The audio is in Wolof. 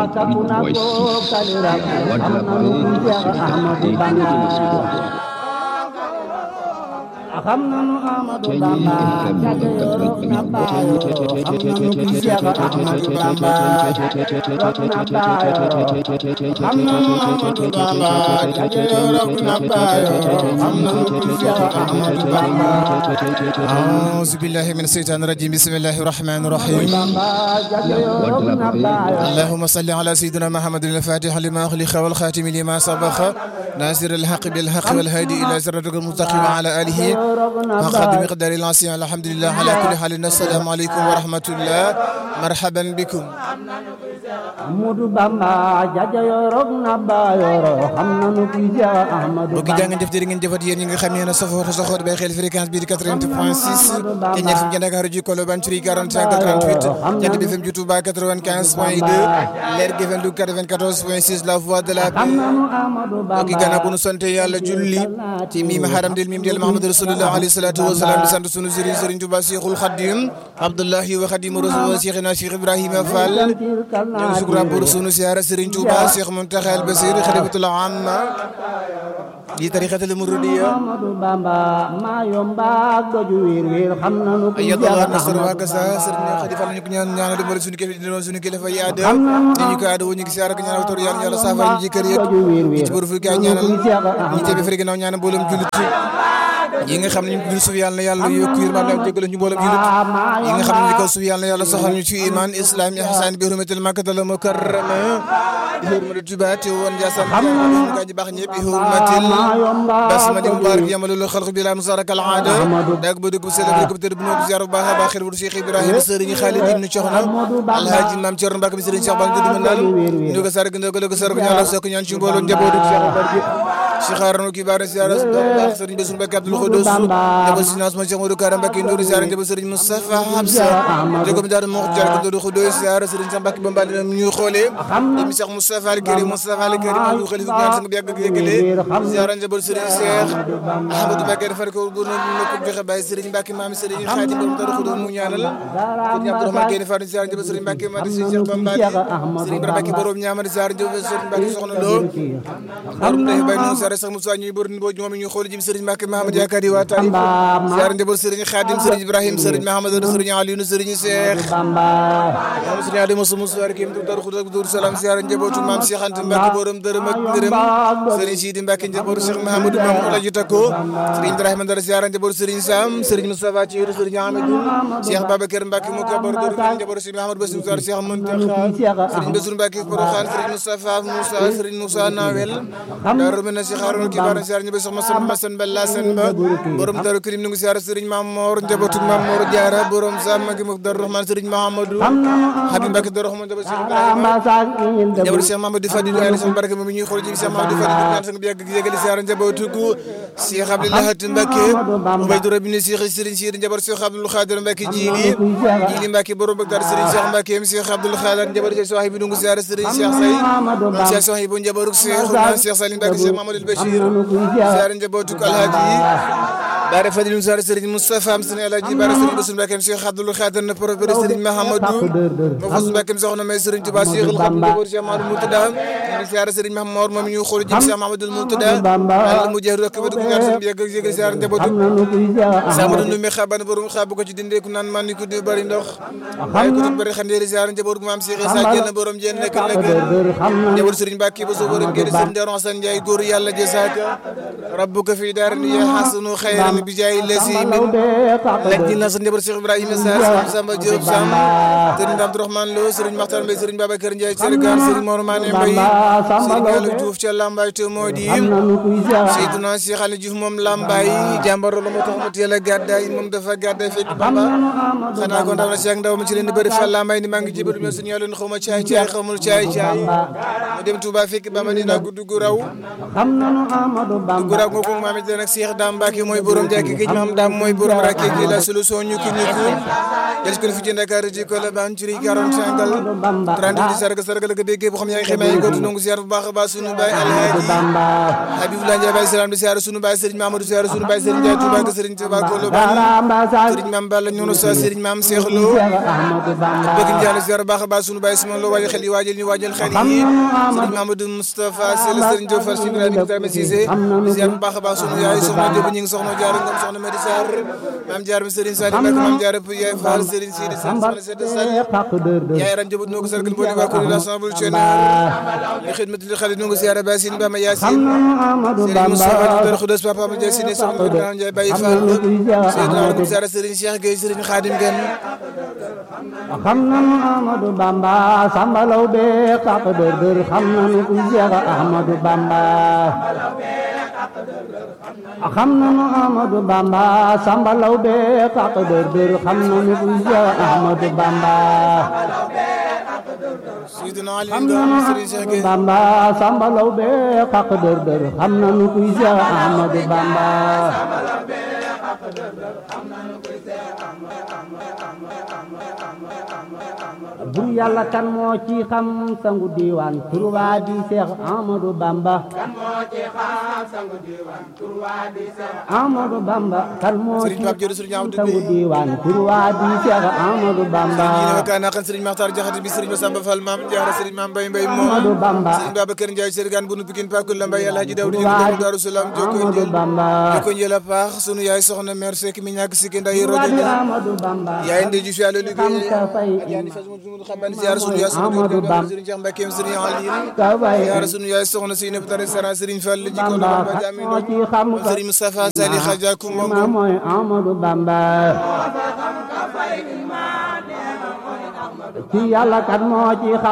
Takuna ko kalira xam nanu kuy Seex Ahmadu Bamba xam nanu Ahmadu Bamba jaje yorok na baayo xam nanu kuy Seex Ahmadu Bamba yorok na baayo xam nanu Ahmadu Bamba jaje yorok na baayo xam nanu kuy Seex Ahmadu Bamba أعوذ بالله من الشيطان الرجيم بسم الله الرحمن الرحيم Bamba jaje yorok na baayo اللهم صل على سيدنا محمد الفاتح لما أغلق والخاتم لما سبق ناصر الحق بالحق والهادي إلى صراطك المستقيم وعلى آله وقد مقدار العظيم الحمد لله على كل حال السلام عليكم ورحمة الله مرحبا بكم Ahmadu Bamba jaja yorok na baayo xam nanu kuy Seex Ahmadu mbokki jaa ngeen jëf jërë ngeen jëfat yéen ñi nga xam ne yéen a safoo te saxoo bay xel fréquence bi di 88 point 6 te ñeef fi Dakar ji Colobane Curie 45 38 Jant bi FM ju Touba 95 point 2 Leer gi FM du 94 point 6 la voix de la paix nanu Ahmadu Bamba mbokki gannaaw bu nu sante yàlla julli ci miim haram del miim del Muhammad rasulullah alayhi salatu wa salaam di sant sunu sëriñ sëriñ Touba Cheikhul Khadim Abdullahi wa Khadim Rasul Cheikhina Cheikh Ibrahima Fall ñu ngi sukura pour sunu siyaara sëriñ Touba Cheikh Muntaxa al Basir xalifatul amma di tariqatul muridiyya Ahmadu Bamba maa yomba doju wiir wiir xam nanu kuy ayyadallah Seex nasr wa Ahmadu kasa sëriñ Xadi Fall ñu ko ñaan ñaanal dimbali suñu kilifa di doon suñu kilifa yi aada ñu ko aada ñu ngi siyaara ko ñaanal tor yàlla yàlla saafara ñu ci kër yëpp doju wiir ñi wiir ci bor fu kaay ñaanal ñi tebi fari ginnaaw ñaanal mboolem jullit yi nga xam ne ñu ngi suuf yàlla na yàlla yokk yërmande ak jégal ñu mboolem jullit yi nga xam ne ñu ko suuf yàlla na yàlla saxal ñu ci iman islam ihsan bi hurmatil makkatal mukarrama bi hurmatil tuba te woon jaasam ñu gaa ñi baax ñëpp bi hurmatil basmali mubarak yamalul xalq bi la musaraka al aada dag bu dugg bu sell bu dugg tëdd bu noo ziar bu baax a baax xel bu Cheikh Ibrahima sëriñ Khalid ibn Coxna alhaji maam Cerno Mbacke bi sëriñ Cheikh Bang dudd naan ñu ko sarg ndog ko sarg ñaala sok ñaan ci mbooloo njabootu Cheikh Barke Cheikh Arno ki baara ziar baax sëriñ Bassirou Mbacke Abdoul Khoudous njabootu si naas ma Cheikh Modou Karam Mbacke Ndour ziar njabootu sëriñ Moustapha Hamsa jogo mi daal mo jaar ko Abdoul Khoudous ziar sëriñ Cheikh Mbacke Bamba dina ñu xoolee mi Cheikh Moustapha Al Karim Moustapha Al Karim ñu xalifa ñaan sang bi yàgg ak yëgale ziar njabootu sëriñ Cheikh Ahmadou Mbacke defar ko bu no ko joxe bàyyi sëriñ Mbacke maam sëriñ Khadim borom Darou Khoudous mu ñaanal sëriñ Abdourahmane Gueye Fatou ziar njabootu sëriñ Mbacke ma di sëriñ Cheikh Bamba sëriñ Ibrahima Mbacke borom ñaamari ziar njabootu sëriñ Mbacke soxna Lo borom day bay noonu ziar sax Moussa ñuy bor bo moom ñu xool jëm sëriñ Mbacke Mahamad yaakaar yi waa Tali ziar njabootu sëriñ Khadim sëriñ Ibrahima sëriñ Mahamad sëriñ Aliou sëriñ Cheikh moom sëriñ Adama Soumou Souare Kim Darou Khoudous Darou Salam ziar njabootu maam Cheikh Anta Mbacke borom dërëm ak ngërëm sëriñ Sidi Mbacke njabootu Cheikh Mahamadou Maam Olaji Tako sëriñ Ibrahima Ndara ziar njabootu sëriñ Sam sëriñ Moustapha Thiou sëriñ Amadou Cheikh Babacar Mbacke mu kabar dërëm njabootu Cheikh Mahamadou Bassirou Souare Cheikh Mountakha sëriñ Bassirou Mbacke Porokhane sëriñ Moustapha Moussa sëriñ Moussa Nawel Darou Mena Cheikh Harouna Kibar ziar njabootu Cheikh Massane Massane Balla Sène Ba borom Darou Karim nu ngi ziar sëriñ Mam Mor njabootu Mam Mor Diarra borom Sam Magi Mok Darou Rahman sëriñ Mahamadou Habib Mbacke Darou Rahman njabootu Cheikh Ibrahima njabootu Cheikh Mamadou Fadilou ay sama barke moom ñuy xool ci Cheikh Mamadou Fadilou ñaan sang bi yàgg yëgali ziar njabootu ko Cheikh Abdoulaye Mbacke Ubaydou Rabine Cheikh Serigne Cheikh njabootu Cheikh Abdoul Khadir Mbacke Jili Jili Mbacke borom Bagdad Serigne Cheikh Mbacke Cheikh Abdoul Khadir njabootu Cheikh Sohaibou dungu ziar Serigne Cheikh Say Cheikh Sohaibou njabootu Cheikh Cheikh Salim Mbacke Cheikh Mamadou Bachir ziar njabootu Alhaji Baare Fadilou Sarr Serigne Moustapha am Serigne Alhaji Baare Serigne Bassirou Mbacke Cheikh Abdoul Khadir na professeur Serigne Mahamadou mo fas Mbacke soxna may Serigne Touba Cheikh Khadim njabootu Cheikh Mamadou Moutada ñu ziar Serigne Mahamor moom ñu xool jëm Cheikh Mamadou Moutada Allah mu jeex rek ba dugg ñaan seen yegg yegg ziar njabootu Samadou Ndoumbé xaban borom xabu ko ci dindee ku naan man ni ko di bari ndox waaye ko bari xandeeri ziar njabootu maam Cheikh Issa Diène borom jeen nekk nekk njabootu Serigne Mbacke ba so borom gëri Serigne Darou Hassane Ndiaye góor yàlla jazaaka rabbuka fi daarin ya hasanu khayran bi jaay lasi min laj na sa njabootu Cheikh Ibrahima Sarr Samba Diop Sam Serigne Abdourahmane Lo Serigne Makhtar Mbaye Serigne Babacar Ndiaye Sergar Serigne Mor Mané Mbaye Serigne Gallo Diouf ca Lambaye te moo di Seydina Cheikh Ali Diouf moom Lambaye jàmbar la moo tax mu teel a gàddaay moom dafa gàddaay fekk Bamba xanaa kon daw na Cheikh Ndaw ma ci leen di bëri fa Lambaye ni maa ngi jébalu mais suñu yàlla xaw ma caay caay xamul caay caay mu dem Touba fekk ba Madina guddi gu raw xam nanu Amadou gu Bamba raw googu maam it nag Cheikh Dame Mbacke mooy borom jàkki géej maam Dame mooy borom rakke gi la solution ñu ki ñu ko jël ko fi ci Dakar ji ko la ban ci 45 gal 30 di sarga sarga la ko déggee bu xam yaa ngi xamee yi ko tungu ziar bu baax a baax sunu baay Alhaaji Bamba Habibullah Ndiaye Baye Salam di ziar sunu baay Serigne Mamadou ziar sunu baay Serigne Ndiaye Touba ko Serigne Touba ko lo ban Bamba sa Serigne Mame Balla ñono sa Serigne Mame Cheikh Lo Cheikh Ahmadou Bamba bëgg njàll ziar baax a baax sunu baay Simon Lo waajal xel yi waajal ñu waajal xel yi Serigne Mamadou Moustapha Sall Serigne Diop Fall Sibra di Ibrahima Cissé ziar bu baax a baax sunu yaay soxna Diop ñi ngi soxna jaar ngom soxna Medi Sarr Mame Diar Serigne Salim Mbacke Mame Diar yaay Fall Serigne Sidi Sall soxna Sede Sall xaq dër dër yaay ran jëbut noo ko sargal boo di waa kuréel ensemble channel li xidmat li xale noo ko ziar ba Sine Bama Yacine nanu Amadou Serigne Moustapha Bamba Dore Khoudoss Papa Amadou Ndiaye Sine soxna Ibrahima Ndiaye Baye Fall Seydina Amadou Ziara Serigne Cheikh Gueye Serigne Khadim Gueye xam nanu Amadou Bamba sambalaw be xaq dër dër xam nanu ku Cheikh Ahmadou Bamba xam nanu Amadou Bamba sambalaw be xaq dër dër xam nanu ku Cheikh Ahmadou Bamba Seydina Ali xam Ngom nanu Serigne Cheikh Amadou Gueye Bamba sambalaw be xaq dër dër xam nanu ku Cheikh Ahmadou Bamba bur yàlla kan moo ci xam sangu diiwaan turwaa di Seex Amadou Bamba Amadou Bamba kan moo ci Serigne Pape Diop Serigne Amadou sangu Bey diiwaan turwaa di Seex Amadou Bamba ñi ne wakkaan naqan Serigne Makhtar Diakhaté bi Serigne Massamba Fall Mame Diarra Serigne Mame Mbaye Mbaye Amadou moom Bamba Serigne Babacar Ndiaye Serigne Bunu Pikine Pakul la Mbaye Alhaji Daouda Diouf Turwaa Doomu Darou Salam Jokko Amadou Njël Bamba Jokko Njël a paax sunu yaay soxna mère Seck mi ñàkk sikki nday turwaa rojo di ja Amadou Bamba yaay ndey ju fi yàlla xam liggéey ka fay yaani fas mu sunu xaban ziar sunu yaay soxna Amadou Diop Bamba. Serigne Cheikh Mbacke Serigne Aline ka fay ziar sunu yaay soxna Seynou Tare Sara Serigne Fall ji ko Bamba ba kan jami moo ci xam ka Serigne Moustapha Sali Khadja Koumba ma mooy Amadou Bamba ci yàlla kan moo ci xam